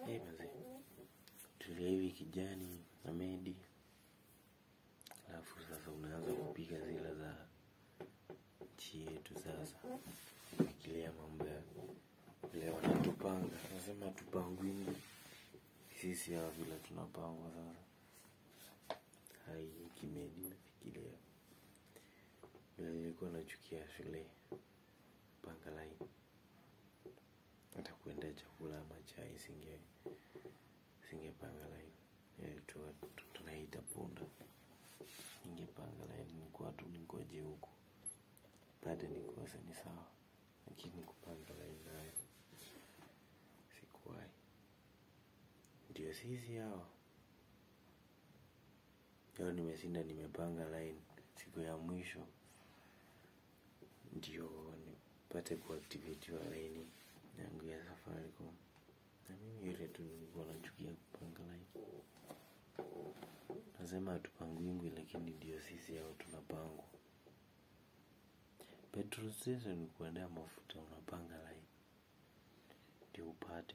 hey, mazee tulia hivi kijani na medi alafu sasa unaanza kupiga zile za nchi yetu sasa fikiria mambo ya vile wanatupanga nasema tupangwingi sisi hawa vile tunapangwa sasa hai kimedi nafikiria vile nilikuwa nachukia shule panga laini hata kuendea chakula ama chai singe singepanga laini Eh, tu- tu- tunaita punda ningepanga laini nikuwa tu ningoje huku baada nikose ni sawa lakini kupanga laini nayo sikuwahi ndio sisi hawa leo nimeshinda nimepanga line siku ya mwisho ndio nipate kuactivatiwa laini yangu ya safaricom na mimi ile tu nilikuwa nachukia kupanga line nasema hatupangwingwi lakini ndio sisi hao tunapangwa petrol station ni kuendea mafuta unapanga line ndio upate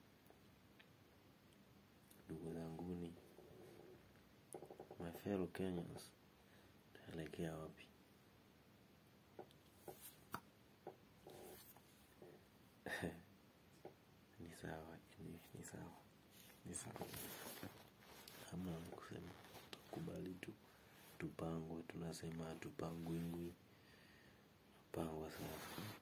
ndugu zanguni my fellow kenyans taelekea wapi ni sawa ni, ni sawa ni sawa hamna la kusema tukubali tu tupangwe tunasema tupangwingwi pangwa sasa